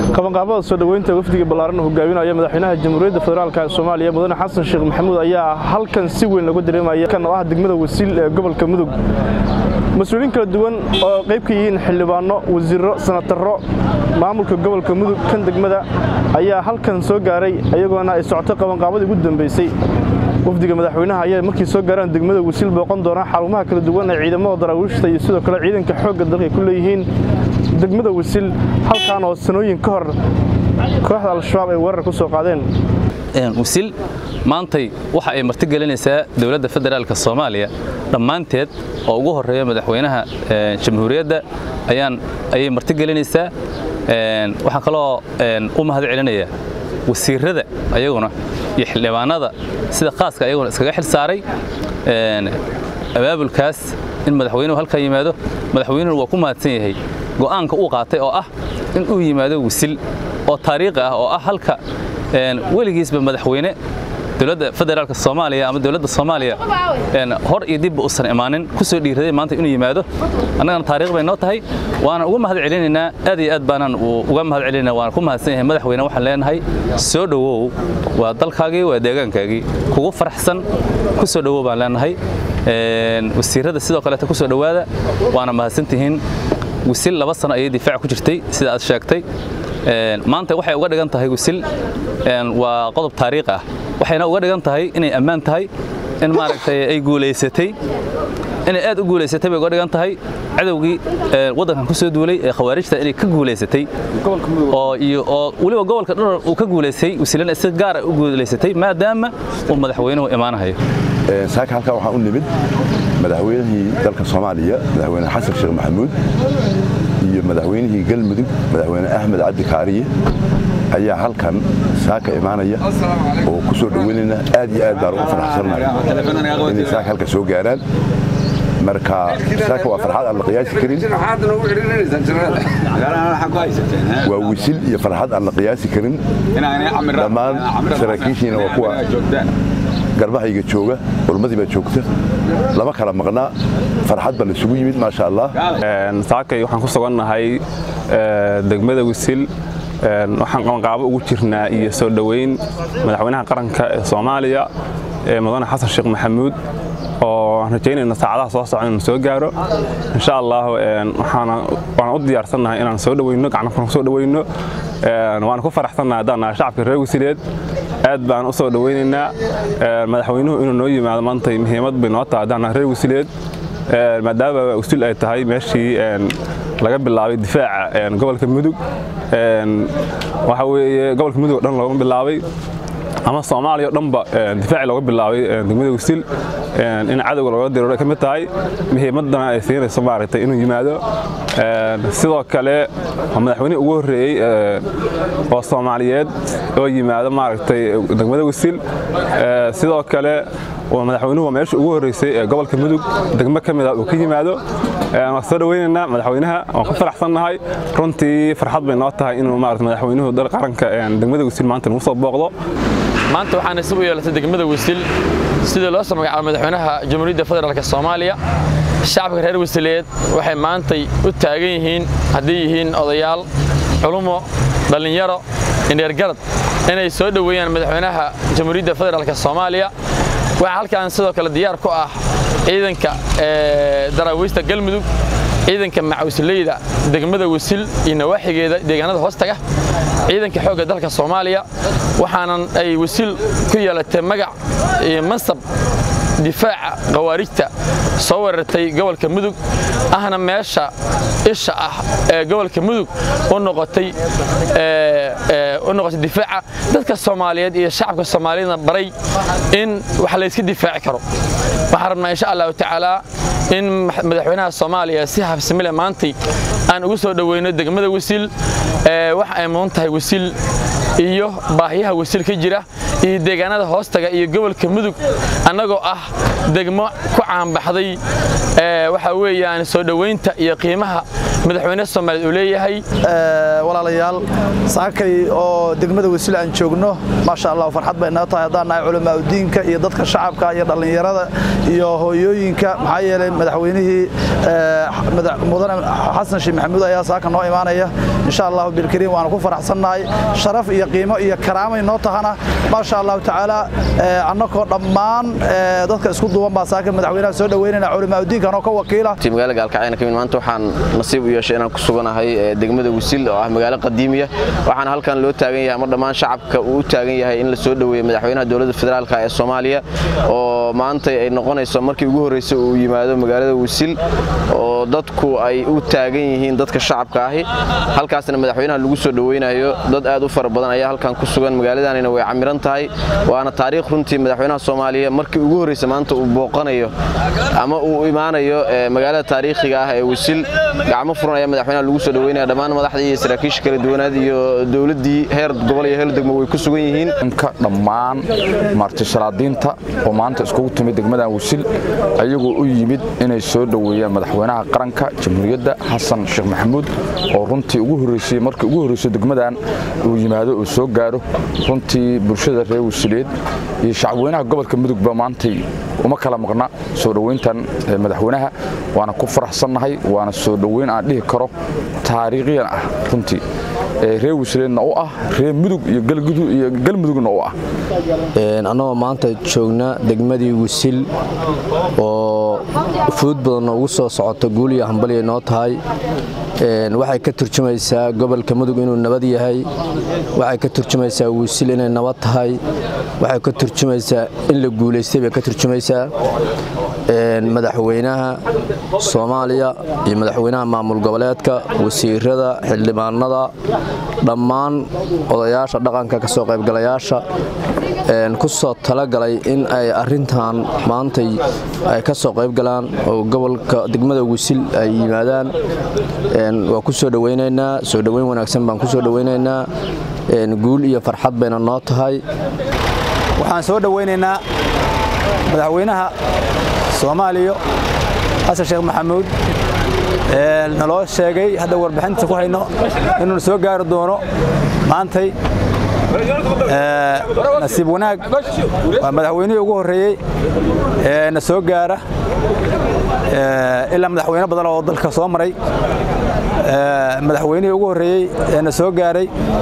qabanqaabada soo dhoweynta wafdiga ballaaran hogaaminaya madaxweynaha jamhuuriyadda federaalk ee soomaaliya mudane xasan sheekh maxamuud ayaa halkan si weyn lagu dareemaya kan oo ah degmada wasiil ee gobolka mudug mas-uuliyiin kala duwan oo qayb ka yihiin xildhibaano wasiirro sanataro maamulka gobolka mudug kan degmada ayaa halkan soo gaaray iyagoona ay socotay qabanqaabadii ugu dambeysay wafdiga madaxweynaha ayaa markii soo gaaraan degmada wasiil booqan doonaa xarumaha kala duwan ee ciidamada daraawiishta iyo sidoo kale ciidanka xoogga dalka ay ku leeyihiin degmada wasiil halkaan oo sanooyin ka hor kooxda al-shabaab ay weerar ku soo qaadeen wasiil maantay waxa ay marti gelinaysaa dowladda federaalka soomaaliya dhammaanteed oo ugu horeeya madaxweynaha jamhuuriyadda ayaan ayay marti gelinaysaa waxaan kaloo u mahad celinayaa wasiirada ayaguna iyo xildhibaanada sida khaaska ayaguna iskaga xil saaray abaabulkaas in madaxweynuhu halkan yimaado madaxweynuhu waa ku mahadsan yahay go'aanka uu qaatay oo ah in uu yimaado wisil oo taariikhi ah oo ah halka weligiisba madaxweyne dowladda federaalka soomaaliya ama dowladda soomaaliya hor iyo dibba uusan imaanin ku soo dhiiraday maanta inuu yimaado annagana taariikh bay noo tahay waana uga mahad celinaynaa aad iyo aad baanaan uga mahad celinayna waana ku mahadsan yahay madaxweyne waxaan leenahay soo dhowow waa dalkaagii waa deegaankaagii kugu faraxsan ku soo dhowow baan leenahay wasiirada sidoo kaleeta ku soo dhowaada waana mahadsantihiin wisil laba sano ayay difaac ku jirtay sida aad sheegtay maanta waxay uga dhigan tahay wisil waa qodob taariikh ah waxayna uga dhigan tahay inay ammaan tahay in maaragtay ay guulaysatay inay aad u guulaysatay bay uga dhigan tahay cadowgii waddankan ku soo duulay ee khawaarijta inay ka guulaysatay oo iyo oo weliba gobolka dhan uu ka guulaystay wisilana si gaara u guulaysatay maadaama uu madaxweynuhu imaanahayo saaka halkaa waxaa u nimid madaxweynihii dalka soomaaliya madaxweyne xasan sheekh maxamuud iyo madaxweynihii galmudug madaxweyne axmed cabdi kaariye ayaa halkan saaka imaanaya oo ku soo dhoweynayna aad iyo aad baan ugu faraxsannahay inay saaka halka soo gaaraan marka saaka waa farxad aan la qiyaasi karin waa wisil iyo farxad aan la qiyaasi karin dhammaan saraakiishiina waa kuwa garbahayga jooga culmadii baa joogta lama kala maqnaa farxad baa laisugu yimid maasha allah saakay waxaan ku sugannahay degmada wisil waxaan qabanqaabo ugu jirnaa iyo soo dhoweyn madaxweynaha qaranka ee soomaaliya ee mudane xasan sheekh maxamuud oo aan rajaynayna saacadaha soo socda inuu soo gaaro insha allah waan u diyaarsannahay inaan soo dhoweyno gacnakuna ku soo dhoweyno waan ku faraxsannahay haddaan nahay shacabka reer wasileed aad baan u soo dhoweynaynaa madaxweynuhu inuu noo yimaado maantay muhiimad bay noo tahay haddaan nahay reer wasileed maadaama wasil ay tahay meeshii laga bilaabay difaaca gobolka mudug waxa weeye gobolka mudug o dhan loogama bilaabay ama soomaaliya o dhanba difaaci looga bilaabay degmada wasil in cadowga looga diroor ay ka mid tahay muhiimadana ay siinayso maaragtay inuu yimaado sidoo kale waa madaxweynihii ugu horreeyey oo soomaaliyeed oo yimaado maaragtay degmada wasil sidoo kale madaxweynuhu waa meesha ugu horreysay ee gobolka mudug degmo ka mida uu ka yimaado waan soo dhoweynaynaa madaxweynaha waan ku faraxsannahay runtii farxad bay noo tahay inuu maarata madaxweynuhu dal qaranka degmada wasil maanta nagu soo booqdo maanta waxaa nasiib u yeelatay degmada wasil sidii loo soo magacaabo madaxweynaha jamhuuriyadda federaalk soomaaliya shacabka reer wasileed waxay maantay u taagan yihiin hadday yihiin odayaal culumo dhallinyaro indheergarad inay soo dhoweeyaan madaxweynaha jamhuuriyadda federaalk soomaaliya waxaa halkan sidoo kale diyaar ku ah ciidanka daraawiista galmudug ciidanka macawsleyda degmada wasil iyo nawaaxigeeda deegaanada hoostaga ciidanka xoogga dalka soomaaliya waxaanan ay wasil ku yeelatay magac iyo mansab difaaca khawaarijta soo weerartay gobolka mudug ahna meesha isha ah ee gobolka mudug u noqotay difaaca dadka soomaaliyeed iyo shacabka soomaaliyadna baray in wax layska difaaci karo waxaan rabnaa insha allahu tacaala in madaxweynaha soomaaliya si habsamile maantay aan ugu soo dhoweyno degmada wasiil waxa ay mudan tahay wasiil iyo baahiyaha wasiil ka jira iyo deegaanada hoostaga iyo gobolka mudug annagoo ah degmo ku caanbaxday waxa weeyaan soo dhoweynta iyo qiimaha madaxweyne soomaaliyeed uu leeyahay walaalayaal saakay oo degmada wasiil aan joogno maasha allah farxad bay naga tahay haddaan nahay culamaauddiinka iyo dadka shacabka iyo dhallinyarada iyo hooyooyinka maxaa yeelay madaxweynihii mudane xasan sheekh maxamuud ayaa saaka noo imaanaya insha allahu bilkariim waana ku faraxsannahay sharaf iyo qiimo iyo karaamay noo tahana maasha allahu tacaala annakoo dhammaan dadka isku duuban baa saaka madaxweynaha soo dhoweynayna culamaauddiinka anoo ka wakiila magaala gaalkacayna kamid maanta waxaan nasiib u yeeshay inaan ku suganahay degmada wasiil oo ah magaalo qadiimiya waxaana halkan loo taagan yahay ama dhammaan shacabka uu u taagan yahay in la soo dhoweeyo madaxweynaha dowladda federaalk ee soomaaliya oo maanta ay noqonayso markii ugu horreysay uu yimaado magaalada wasiil oo dadku ay u taagan yihiin dadka shacabka ahi halkaasna madaxweynaha lagu soo dhoweynayo dad aad u fara badan ayaa halkan ku sugan magaaladanina way camiran tahay waana taariikh runtii madaxweynaha soomaaliya markii ugu horreysay maanta uu booqanayo ama uu imaanayo magaalada taariikhiga ah ee wasiil gacmo furan ayaa madaxweynaha lagu soo dhoweynaya dhammaan madaxda iyo saraakiisha kala duwanaad iyo dowladdii heer gobol iyo heer degmo way ku sugan yihiin dhammaan martisalaadiinta oo maanta iskugu timid degmadan wasiil ayagoo u yimid inay soo dhoweeyaan madaxweynaha qaranka jamhuuriyadda xasan sheekh maxamuud oo runtii ugu horreysay markii ugu horreysay degmadan uu yimaado uu soo gaaro runtii bulshada reer wasiileed iyo shacabweynaha gobolka mudugba maantay uma kala maqna soo dhoweyntan madaxweynaha waana ku faraxsannahay waana soo dhoweyn aan dhihi karo taariikhiyan ah runtii reer wasiileedna u ah reer mudug iyo galmudugna u ah annagoo maanta joogna degmadii wasiil oo fuud badanna ugu soo socota guul iyo hambalya noo tahay waxay ka turjumaysaa gobolka mudug inuu nabad yahay waxay ka turjumaysaa wasiil inay nabad tahay waxay ka turjumaysaa in la guulaystay bay ka turjumaysaa madaxweynaha soomaaliya iyo madaxweynaha maamul goboleedka wasiirada xildhibaanada dhammaan odayaasha dhaqanka kasoo qaybgalayaasha ku soo talagalay in ay arintan maantay ay ka soo qaybgalaan oo gobolka degmada wisil ay yimaadaan waa ku soo dhowaynaynaa soo dhoweyn wanaagsan baan ku soo dhowaynaynaa guul iyo farxad bayna noo tahay waxaan soo dhowaynaynaa madaxweynaha soomaaliya xasan sheekh maxamuud naloo sheegay hadda warbixinta ku hayno inuu soo gaari doono maantay nasiib wanaag waa madaxweynihii ugu horreeyey ee na soo gaara ilaa madaxweyne badan oo dalka soo maray madaxweynihii ugu horreeyey ee na soo gaaray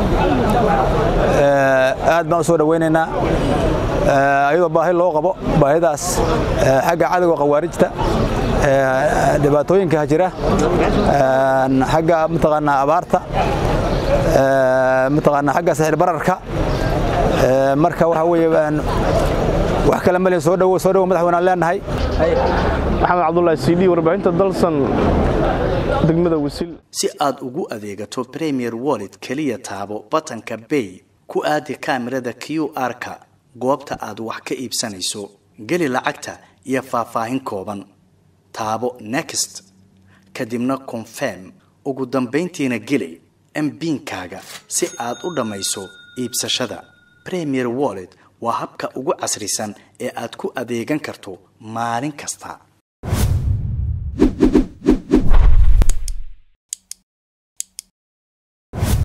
aad baan u soo dhowaynaynaa ayadoo baahi loo qabo baahidaas xagga cadowga khawaarijta dhibaatooyinka jira xagga mataqaanaa abaarta mataqaanaa xagga sixir bararka marka waxa weeye wax kale malin soo dhowo soo dhowo madaxweyne aan leenahay maxamed cabdullaahi cd warbaahinta dalsan degmada wasiil si aad ugu adeegato premier wallet keliya taabo batanka bay ku aadi kaamirada q r-ka goobta aad wax ka iibsanayso geli lacagta iyo faahfaahin kooban taabo next kadibna confirm ugu dambayntiina geli mbiinkaaga si aad u dhammayso iibsashada premier wallet waa habka ugu casrisan ee aad ku adeegan karto maalin kasta